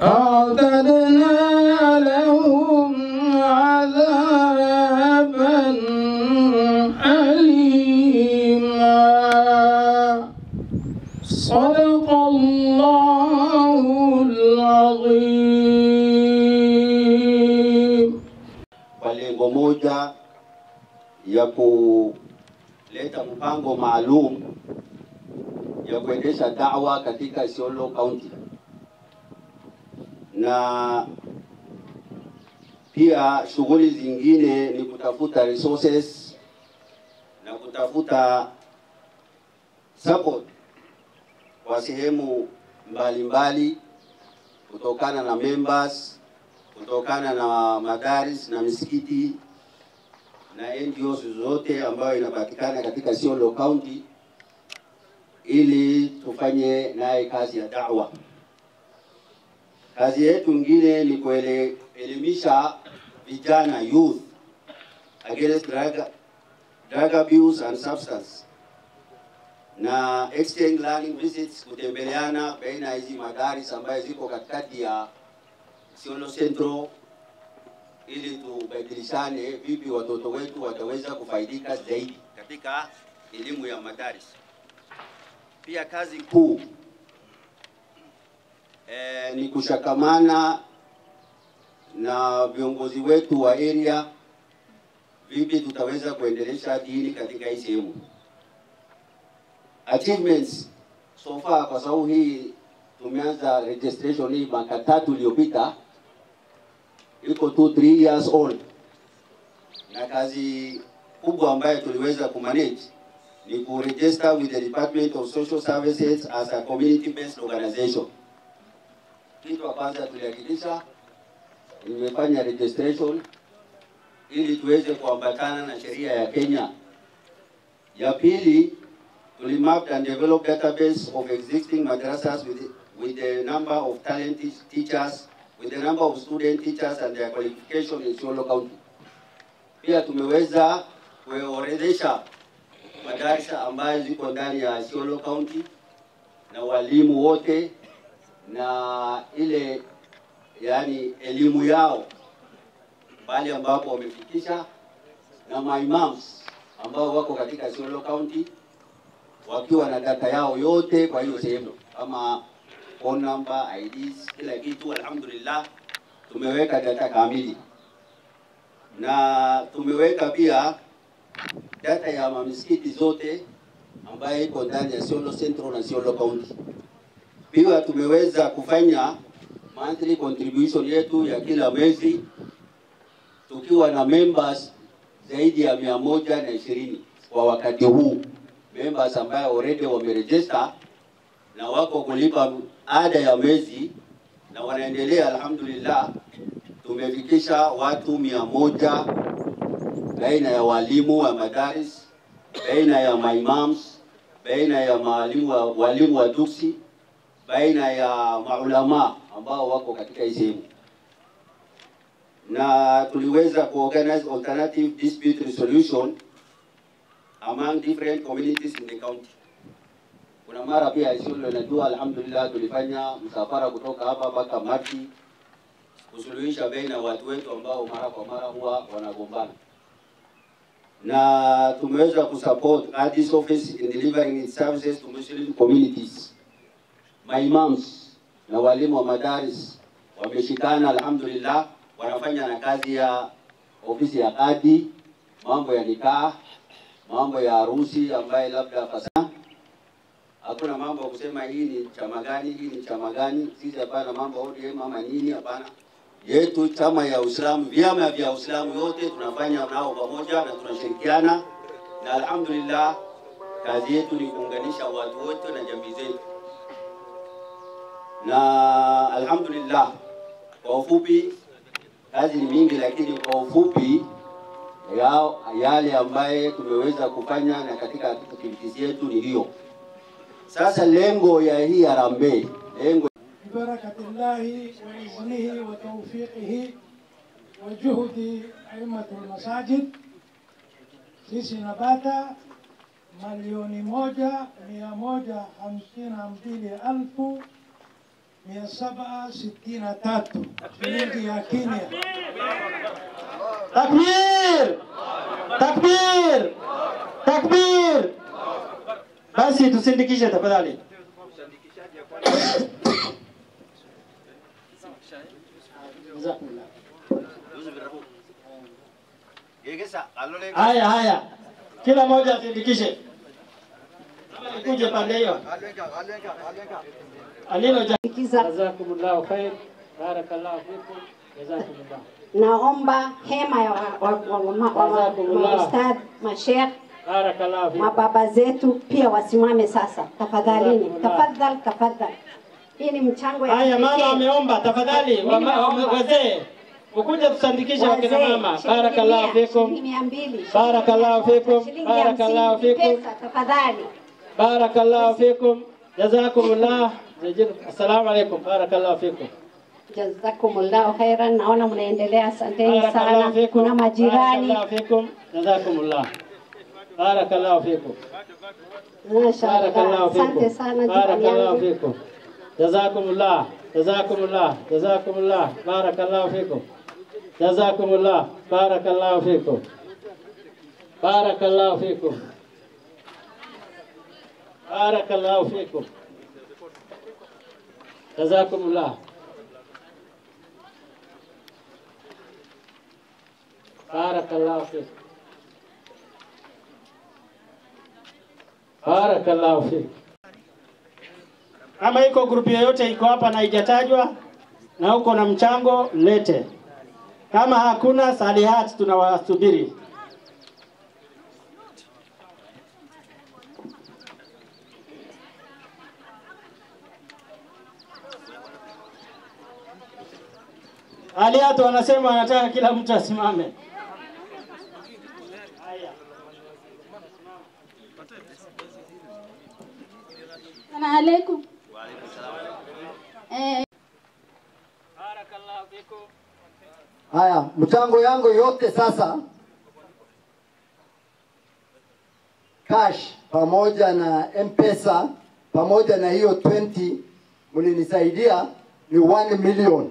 أعتدنا لهم عذابا أليما صدق الله العظيم kwa lengo moja ya kuleta mpango maalum ya kuendesha dawa katika Isiolo County, na pia shughuli zingine ni kutafuta resources na kutafuta support kwa sehemu mbalimbali kutokana na members, kutokana na madaris na misikiti na NGOs zote ambayo inapatikana katika Isiolo County ili tufanye naye kazi ya da'wa. Kazi yetu ingine ni kuelimisha vijana youth against drug, drug abuse and substance na exchange learning visits, kutembeleana baina ya hizi madaris ambayo ziko katikati ya Isiolo Central ili tubadilishane vipi watoto wetu wataweza kufaidika zaidi katika elimu ya madaris. Pia kazi kuu e, ni kushakamana na viongozi wetu wa area, vipi tutaweza kuendelesha dini katika hii sehemu. Achievements so far, kwa sababu hii tumeanza registration hii mwaka tatu iliyopita, iko tu 3 years old, na kazi kubwa ambayo tuliweza kumanage ni kuregister with the Department of Social Services as a community based organization. Kitu ya kwanza tulihakikisha nimefanya registration ili tuweze kuambatana na sheria ya Kenya. Ya pili, tuli map and develop database of existing madrasas with, with the number of talented teachers, with the number of student teachers and their qualification in Isiolo County. Pia tumeweza kuorodhesha madarasa ambayo ziko ndani ya Isiolo County na walimu wote na ile yani elimu yao pale ambapo wamefikisha na maimams ambao wako katika Isiolo County wakiwa na data yao yote kwa hiyo sehemu kama phone number, IDs, kila kitu. Alhamdulillah, tumeweka data kamili na tumeweka pia data ya mamisikiti zote ambayo iko ndani ya Isiolo Central na Isiolo County. Pia tumeweza kufanya monthly contribution yetu ya kila mwezi tukiwa na members zaidi ya mia moja na ishirini kwa wakati huu, members ambayo already wameregister na wako kulipa ada ya mwezi na wanaendelea. Alhamdulillah, tumefikisha watu mia moja baina ya walimu wa madaris, baina ya maimams, baina ya walimu wa, walimu wa duksi, baina ya maulama ambao wako katika hii sehemu, na tuliweza kuorganize alternative dispute resolution among different communities in the county. Kuna mara pia Isiolo inajua, alhamdulillah, tulifanya msafara kutoka hapa mpaka Mati kusuluhisha baina ya watu wetu ambao mara kwa mara huwa wanagombana na tumeweza kusupport Addis office in delivering its services to Muslim communities. Maimams na walimu wa madaris wameshikana, alhamdulillah, wanafanya na kazi ya ofisi ya kadi, mambo ya nikah, mambo ya harusi ambaye labda fasa hakuna mambo ya kusema hii ni chama gani, hii ni chama gani. Sisi hapana mambo ya ODM ama nini, hapana yetu chama ya Uislamu, vyama vya Uislamu yote tunafanya nao pamoja na tunashirikiana, na alhamdulillah, kazi yetu ni kuunganisha watu wote na jamii zetu, na alhamdulillah, kwa ufupi, kazi ni mingi, lakini kwa ufupi ya, yale ambaye tumeweza kufanya na katika activities yetu ni hiyo. Sasa lengo ya hii harambee, lengo ببركة الله وإذنه وتوفيقه وجهد أئمة المساجد sisi napata milioni moja mia moja hamsini na mbili elfu mia saba sitini na tatu shilingi ya Kenya. Takbir! Takbir! Takbir! Basi tusindikishe tafadhali. Jazakumullah. Haya haya, kila mmoja asindikishe. Kama nikuje pande hiyo. Alilo Jazakumullah khair. Barakallahu fikum. Jazakumullah. Naomba hema ya wa- wa- wa- wa- wa- wa- Jazakumullah. maustadh, mashekh, Barakallahu fikum. mababa zetu pia wasimame sasa, tafadhalini, Jazakumullah. tafadhal, tafadhal. Hii ni mchango ya Haya, mama kipekee. ameomba, tafadhali Mimi wama- naomba. wazee ukuje tusandikishe wakina Wazee, mama. shilingi Barakallahu mia, fikum. shilingi mia mbili, shilingi Barakallahu mia moja, fikum. shilingi Barakallahu hamsini, fikum. pesa, tafadhali. Barakallahu fikum. Jazakumullah. Assalamu alaikum. Barakallahu fikum. Jazakumullahu khairan, naona mnaendelea, asanteni Barakallahu sana. fikum. Kuna majirani, Barakallahu fikum. Jazakumullah. Barakallahu fikum. mashallah, Barakallahu asante fikum. sana jirani Barakallahu yangu. fikum. Jazakumullah. Jazakumullah. Jazakumullah. Barakallahu fikum. Jazakumullah. Barakallahu fikum. Barakallahu fikum. Barakallahu fikum. Jazakumullah. Barakallahu fikum. Barakallahu fikum. Kama iko grupu yoyote iko hapa na haijatajwa na uko na mchango lete. Kama hakuna salihat, tunawasubiri. Aliatu wanasema wanataka kila mtu asimame. Assalamu alaikum. Eh, Barakallahu fikum. Haya, mchango yangu yote sasa cash pamoja na M-Pesa pamoja na hiyo 20 mlinisaidia ni 1 million.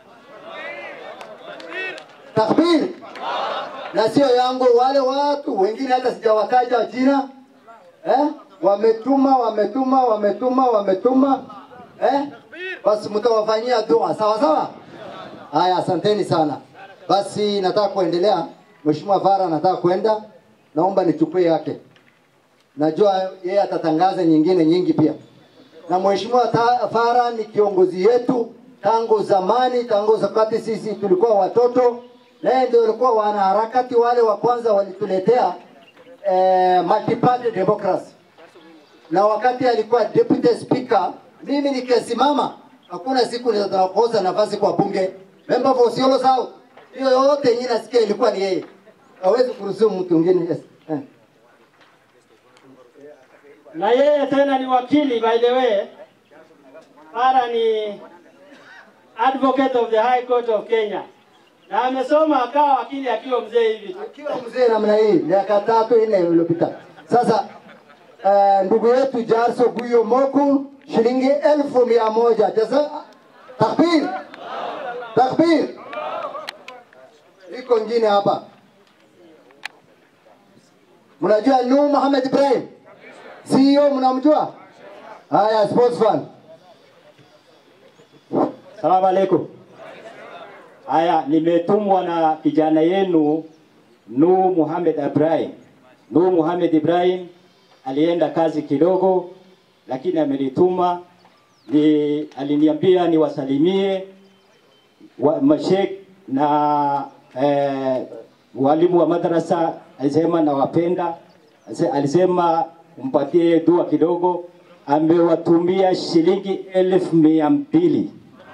Takbir! Na sio yangu, wale watu wengine hata sijawataja jina eh? Wametuma, wametuma, wametuma, wametuma eh? Basi mtawafanyia dua sawa sawa. Haya, asanteni sana. Basi nataka kuendelea. Mheshimiwa Fara nataka kwenda, naomba nichukue yake. Najua yeye atatangaza nyingine nyingi pia. Na Mheshimiwa Ta- Fara ni kiongozi yetu tangu zamani, tangu wakati sisi tulikuwa watoto, naye ndio alikuwa wanaharakati wale wa kwanza walituletea eh, multi-party democracy na wakati alikuwa deputy speaker, mimi nikisimama, hakuna siku nitakosa nafasi kwa bunge. Member for Isiolo South, hiyo yote yenyewe nasikia ilikuwa ni yeye, hawezi kuruhusu mtu mwingine. Yes. Eh. na yeye tena ni wakili by the way. Para ni advocate of the High Court of Kenya, na amesoma akawa wakili akiwa mzee hivi tu. Akiwa mzee namna hii miaka tatu nne iliyopita. Sasa uh, ndugu yetu Jarso Guyo Moku shilingi elfu mia moja. Jaza takbir, takbir. Iko ngine hapa, mnajua Nuh Muhammad Ibrahim CEO, mnamjua? Haya, sports fan. Salamu alaikum. Haya, nimetumwa na kijana yenu Nuh Muhammad Ibrahim. Nuh Muhammad Ibrahim alienda kazi kidogo, lakini amenituma ni, aliniambia niwasalimie wa, mashek na eh, walimu wa madrasa. Alisema nawapenda, Ase- alisema mpatie dua kidogo. Amewatumia shilingi elfu mia mbili.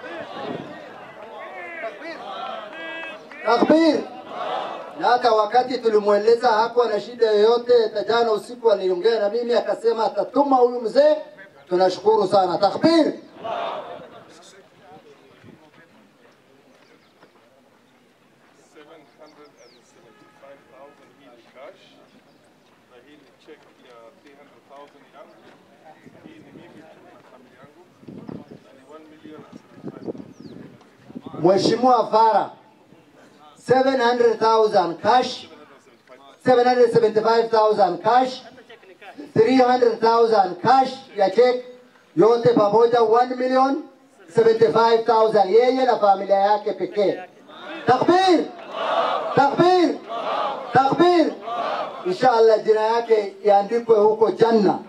Takbir. Na hata wakati tulimweleza hakuwa na shida yoyote, hata jana usiku aliongea na mimi akasema atatuma huyu mzee. Tunashukuru sana. Takbir. hii ni cash na hii ni check ya 300,000 yangu. Hii ni mimi na familia yangu na ni 1 million Mheshimiwa Fara 700,000 cash 775,000 cash 300,000 cash ya check yote pamoja 1 million 75,000 yeye na familia yake pekee. Takbir! Takbir! Takbir! Inshallah jina yake iandikwe huko janna.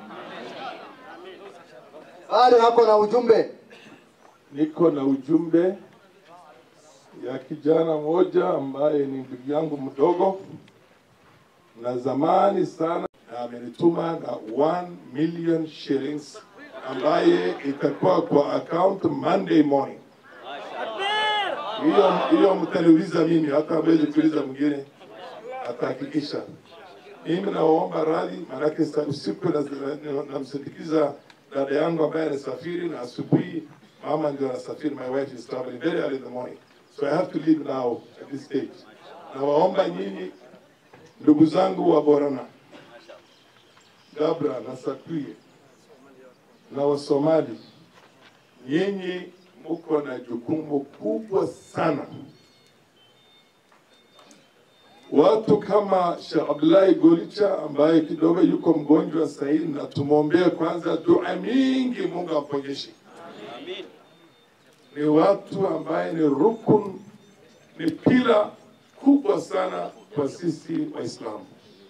Bado hako na ujumbe. Niko na ujumbe ya kijana mmoja ambaye ni ndugu yangu mdogo na zamani sana, na amenituma na 1 million shillings ambaye itakuwa kwa account Monday morning. Hiyo hiyo mtaniuliza mimi, hata hawezi kuuliza mwingine, atahakikisha. Mimi nawaomba radhi, maanake sa- usiku na- na- namsindikiza dada yangu ambaye anasafiri, na asubuhi mama ndio anasafiri. My wife is traveling very early in the morning, so I have to leave now at this stage. Nawaomba nyinyi ndugu zangu wa Borana, Gabra na Sakwie na Wasomali, nyinyi muko na jukumu kubwa sana. Watu kama Sheikh Abdullahi Golicha ambaye kidogo yuko mgonjwa sasa hivi, na tumwombee kwanza dua mingi, Mungu amponyeshe. Ni watu ambaye ni rukun, ni pila kubwa sana kwa sisi Waislamu,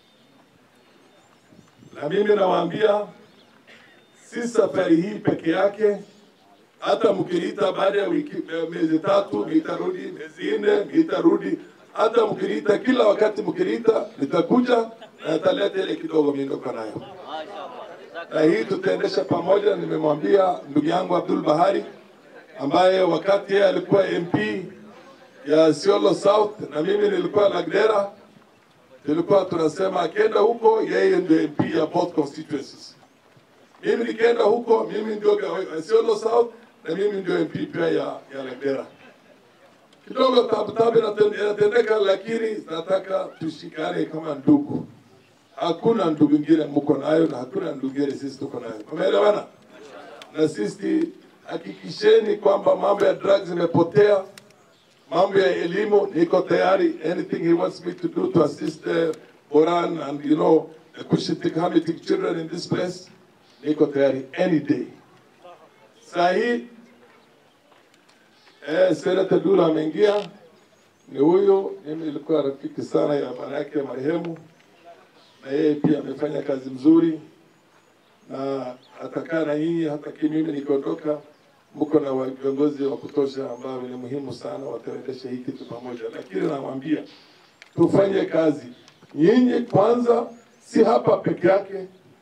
na mimi nawaambia si safari hii peke yake, hata mkiniita baada ya wiki miezi tatu nitarudi, miezi nne nitarudi, hata mkiniita kila wakati mkiniita nitakuja na nitaleta ile kidogo mimi niko nayo, na hii tutaendesha pamoja. Nimemwambia ndugu yangu Abdul Bahari ambaye wakati yeye alikuwa MP ya Isiolo South na mimi nilikuwa Lagdera, tulikuwa tunasema akienda huko yeye ndio MP ya both constituencies mimi nikienda huko, mimi ndio gawa- Isiolo South na mimi ndio MP pia ya, ya Lagdera. Kidogo tabu tabu inatende- inatendeka, lakini nataka tushikane kama ndugu. Hakuna ndugu ingine mko nayo na hakuna ndugu ingine sisi tuko nayo. Umeelewana? Na sisi hakikisheni kwamba mambo ya drugs imepotea, mambo ya elimu niko tayari, anything he wants me to do to assist uh, Boran and you know the Cushitic Hamitic children in this place niko tayari any day. Saa hii eh, Senata Dula ameingia, ni huyo. Mimi nilikuwa rafiki sana ya bwana yake marehemu, na yeye pia amefanya kazi mzuri na atakaa na nyinyi hata ki mimi nikiondoka, mko na wa- viongozi wa kutosha ambao ni muhimu sana, wataendesha hii kitu pamoja. Lakini namwambia tufanye kazi, nyinyi kwanza, si hapa peke yake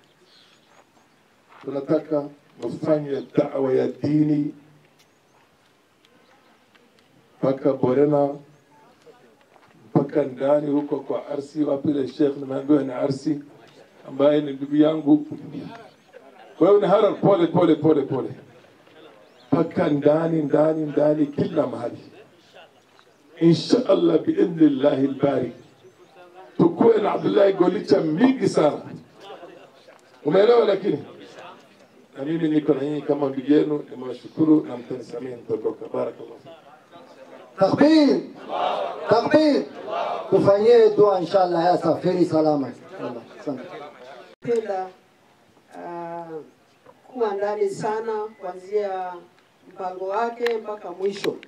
tunataka mfanye dawa ya dini mpaka Borena, mpaka ndani huko kwa Arsi. Wapi ile Sheikh nimeambiwa ni Arsi, ambaye ni ndugu yangu. Wewe ni Harar, pole pole pole pole, mpaka ndani ndani ndani, kila mahali, insha Allah biidhnillahi lbari, tukuwe na Abdullahi Golicha mingi sana. Umeelewa? Lakini na mimi niko na nyinyi kama ndugu yenu, nimewashukuru na mtanisamia nitaondoka. Barakallahu fikum. Takbir! Takbir! Tufanyie dua inshallah ya safiri salama. Allah, Asante. penda uh, kuwa ndani sana kuanzia mpango wake mpaka mwisho,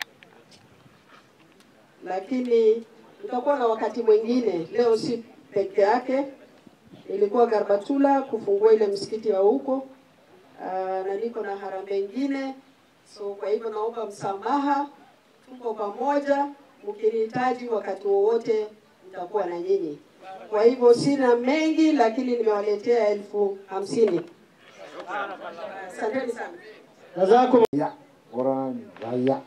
lakini nitakuwa na wakati mwingine. Leo si peke yake, ilikuwa Garbatula kufungua ile msikiti wa huko uh, na niko na harambee ingine, so kwa hivyo naomba msamaha, tuko pamoja. Mkinihitaji wakati wowote, nitakuwa na nyinyi. Kwa hivyo sina mengi, lakini nimewaletea elfu hamsini. Asanteni sana. Jazakum ya Quran raya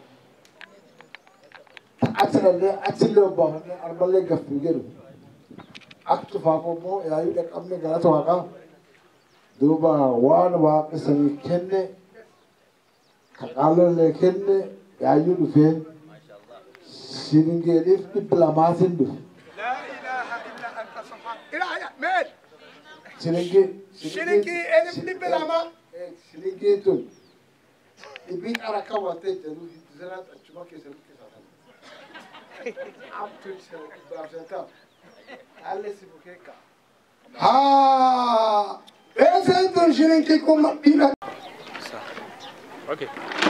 ta atlalle atilo ba arbale gafigeru aktu fafo mo ya yu da kamme ga to waka duba wan wa kasani kenne ka kalon le kenne ya yu du fe siringe dif diplamatin du siringe Siringi elif diplama. siringe tun ibit ara kawate janu zara chuma ke sel ke sa up to sel ba sel alle si bukeka ha pesa ndo shilingi kuma bila Okay.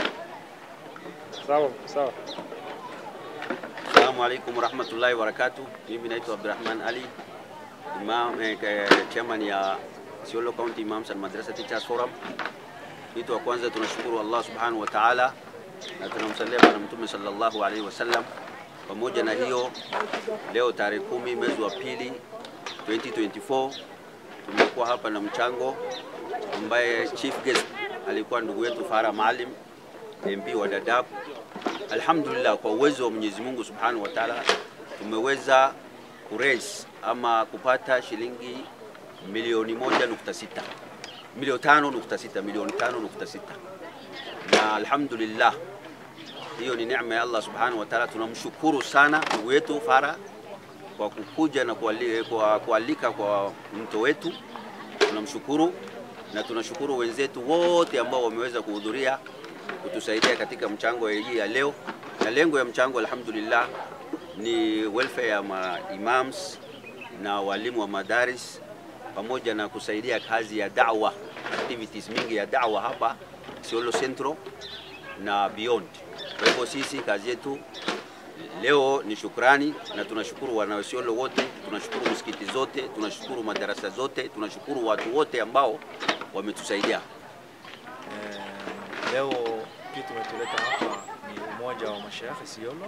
Sawa, sawa. Assalamu alaikum warahmatullahi wabarakatuh. Mimi naitwa Abdurrahman Ali, imam eh, ke- chairman ya Isiolo County Imams and Madrasa Teachers Forum. Kitu wa kwanza tunashukuru Allah subhanahu wa ta'ala na tunamsalia Bwana Mtume sallallahu alaihi wasallam. Pamoja na hiyo, leo tarehe kumi mwezi wa pili 2024 tumekuwa hapa na mchango ambaye chief guest alikuwa ndugu yetu Farah Maalim MP wa Dadaab. Alhamdulillah, kwa uwezo wa Mwenyezi Mungu Subhanahu wa Ta'ala tumeweza kuraise ama kupata shilingi milioni moja nukta sita milioni tano nukta sita milioni tano nukta sita na alhamdulillah, hiyo ni neema ya Allah Subhanahu wa Ta'ala. Tunamshukuru sana ndugu yetu Farah kwa kukuja na kuali- kwa kualika kwa mto wetu, tunamshukuru na tunashukuru wenzetu wote ambao wameweza kuhudhuria kutusaidia katika mchango hii ya leo, na lengo ya mchango alhamdulillah ni welfare ya ma imams na walimu wa madaris pamoja na kusaidia kazi ya da'wa, activities mingi ya da'wa hapa Isiolo Central na beyond. Kwa hivyo sisi kazi yetu leo ni shukrani, na tunashukuru wanaisiolo wote, tunashukuru msikiti zote, tunashukuru madarasa zote, tunashukuru watu wote ambao wametusaidia. Eh, leo kitu tumetuleta hapa ni umoja wa mashaikh Isiolo.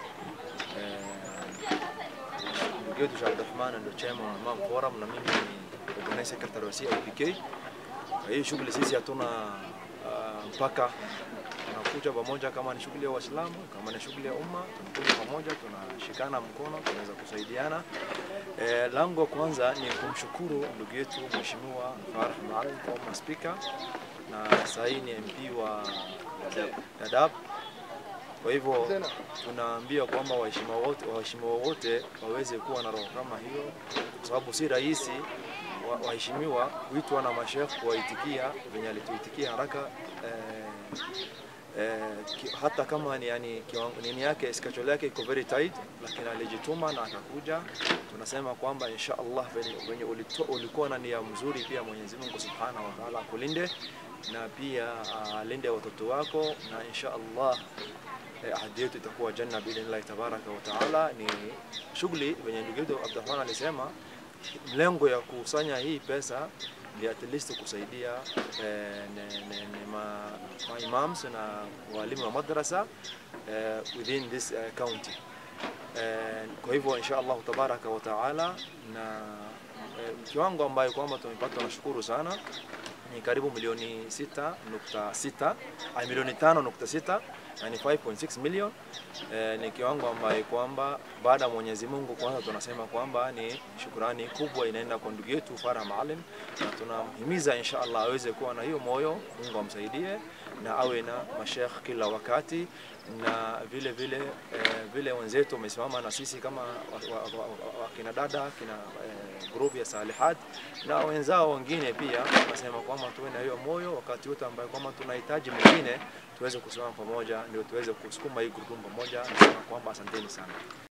Eh, Ndugu yetu Sheikh Abdurrahman ndio chairman wa Imam Forum na mimi ni organizing secretary wa CIPK. Kwa hiyo shughuli sisi hatuna ah, mpaka tunakuja pamoja, kama ni shughuli ya Waislamu, kama ni shughuli ya umma, tunakuja pamoja, tunashikana mkono, tunaweza kusaidiana. Eh, lango kwanza ni kumshukuru ndugu yetu Mheshimiwa Farah Maalim former speaker na sasa hii ni MP wa Dadaab. Kwa hivyo tunaambia kwamba waheshimiwa wote, waheshimiwa wote waweze kuwa na roho kama hiyo, kwa sababu si rahisi wa- waheshimiwa kuitwa na mashekh kuwaitikia venye alituitikia haraka eh, eh, ki, hata kama ni yani kiwango- nini yake schedule yake iko very tight, lakini alijituma na akakuja. Tunasema kwamba insha Allah venye, venye ulito- ulikuwa na nia mzuri, pia Mwenyezi Mungu Subhanahu wa Ta'ala akulinde na pia alinde watoto wako na insha Allah eh, ahadi yetu itakuwa janna biidhnillahi tabaraka wa taala. Ni shughuli venye ndugu yetu Abdurrahman alisema, mlengo ya kukusanya hii pesa ni at least kusaidia eh, ne, ne, ne, ma, ma imams na walimu wa madrasa eh, within this eh, county eh, kwa hivyo insha Allah tabaraka wa taala na eh, kiwango ambayo kwamba tumepata, tunashukuru sana ni karibu milioni sita nukta sita ay, milioni tano nukta sita yani 5.6 million eh, ni kiwango ambayo kwamba baada ya Mwenyezi Mungu kwanza tunasema kwamba ni shukrani kubwa inaenda kwa ndugu yetu Farah Maalim, na tunamhimiza insha Allah aweze kuwa na hiyo moyo, Mungu amsaidie na awe na mashekh kila wakati na vile vile eh, vile wenzetu wamesimama na sisi kama wakina wa, wa, wa, wa, kina dada kina eh, group ya Salihat na wenzao wengine pia, nasema kwamba tuwe na hiyo moyo wakati wote ambayo kwamba tunahitaji mwingine tuweze kusimama pamoja, ndio tuweze kusukuma hii gurudumu pamoja. Nasema kwamba asanteni sana.